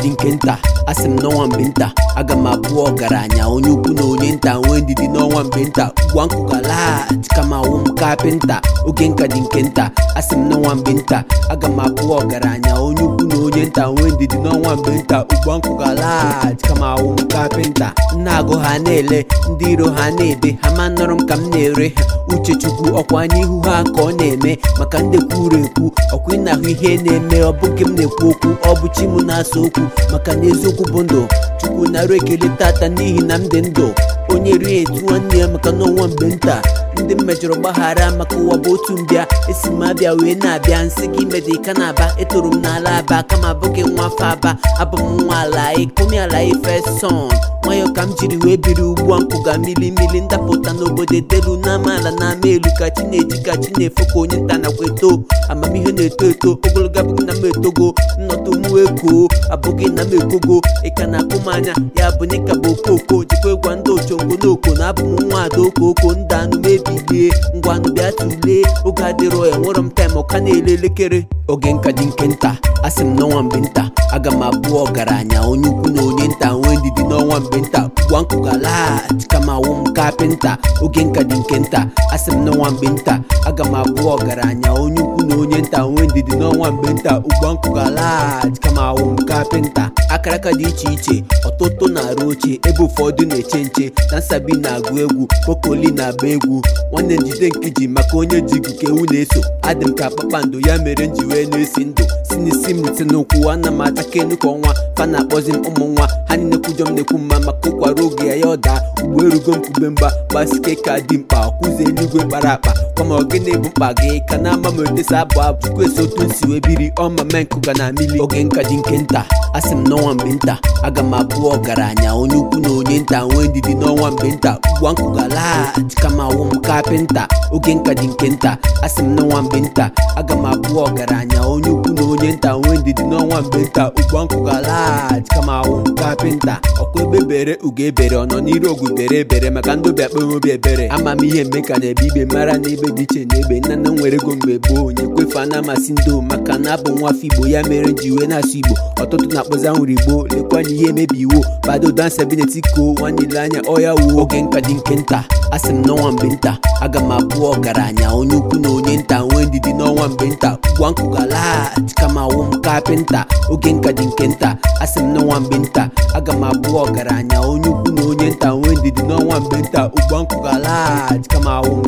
dị nke nta asị m n'ọnwa mgbe nta aga m abụ ọgaranya onye ukwu na onye nta nwee ndidi n'ọnwa mgbe nta ugwa nkụ galaghachi kama awụ m kapịnta oge nka dị nke nta asị m n'ọnwa mgbe nta aga m abụ ọgaranya onye ukwu na onye nta nwee ndidi n'ọnwa mgbe nta ugwa nkụ galaghachi kama awụ m kapịnta nna agụ ha na-ele ndị iro ha na-ebe ha ma nọrọ m ka m na-ere ha uchechukwu ọkwa n'ihu ha ka ọ na-eme maka ndị kwuru ekwu ọkwa ị na-ahụ ihe na-eme ọ bụghị m na-ekwu okwu ọ bụ chi m na-asa okwu maka na eziokwu bụ ndụ chukwu nara ekele tata n'ihi na m dị ndụ onye rie etu nwanne ya maka n'ọnwa mgbe nta ndị m mejọrọ gbaghara maka ụwa bụ otu mbịa esi m abịa wee na-abịa nsị gị mede ka na-aba etoro m n'ala aba kama abụghị nwa afọ aba abụ m nwa ala ikomi ala ife son nwayọ ka m jiri wee biri ugbu a mpụga milimili ndapụta n'obodo etelu n'amaala n'ama elu ka chi na-eji ka chi na-efo ka onye nta nakwa eto amamihe na-eto eto ogologo abụghị na m etogo nnọtụ mụ ego abụghị na m ekogo ịka na-akpụ m anya ya bụ na ịka bụ okoko jikwa ịgwa ndị ochongo n'oko na abụ m nwa ada okoko ndị anụ mebilie ngwanụ bịa tulee oge adịrọ enwerọ m taịm ọka na-ele elekere oge nka dị nke nta asị m n'ọnwa mgbe nta aga m abụ ọgaranya onye ukwu na onye nta nwee ndidi n'ọnwa mgbe nta gwa nkụ galaghachi kama awụ m kapịnta oge nka dị nke nta asị m n'ọnwa mgbe nta aga m abụ ọgaranya onye ukwu na onye nta nwee ndidi n'ọnwa mgbe nta ụgwa nkụ galaghachi kama awụ m kapịnta akaraka dị iche iche ọtụtụ na-arụ oche ebe ụfọdụ na-eche nche na nsabi na-agụ egwu kokoli na-agba egwu nwanne njide nkiji maka onye ji gị ka ewu na-eso adị m ka kpakpando ya mere m ji wee na-esi ndụ si n'isi m si n'ụkwụ ana m ataka enu ka ọnwa fa na-akpọzi m ụmụ nwa ha niile kwujọ m na-ekwu mma maka ụkwara oge ya ya ọ daa ugbo erugo m kube mgba gbasike ka dị mkpa ọkụzi eluigwe kpara akpa kama ogene bụ mkpa gị ka na ama m etesa abụ abụ chukwu esi otu nsi wee biri ọma me nkụga na mili oge nka dị nke nta asị m n'ọnwa mgbe nta aga m abụ ọgaranya onye ukwu na onye nta nwee ndidi n'ọnwa mgbe nta ugwa nkụ galaghachi kama awụ m kapịnta oge nka dị nke nta asị m n'ọnwa mgbe nta aga m abụ ọgaranya onye ukwu na onye nta nwee ndidi n'ọnwa mgbe nta ugwa nkụ galaghachi kama awụ m kapịnta ọkwa ebe bere ugo ebere ọ nọ n'iru ogwu bere ebere maka ndị obi akpa obi ebere ama m ihe mme ka na-ebe igbe mara na ebe dị iche na ebe nna nna m nwere ego mgbe gboo onye kwefe a na-amasị ndị o maka na abụ nwa afọ igbo ya mere ji wee na-asụ igbo ọtụtụ na-akpọzi anwụrụ igbo lekwanye ihe emebi iwo bado dansa binetiko nwanne ile anya ọya wuo oge nka dị nke nta asị m n'ọnwa mgbe nta aga m abụ ọgaranya onye ukwu na onye nta nwee ndidi n'ọnwa mgbe nta gwa nkụ galaghachi kama awụ m kapịnta oge nka dị nke nta asị m n'ọnwa mgbe nta aga m abụ ọgaranya onye ukwu na onye nta nwee ndidi n'ọnwa mgbe nta ụgwa nkụ galaghachi kama awụ m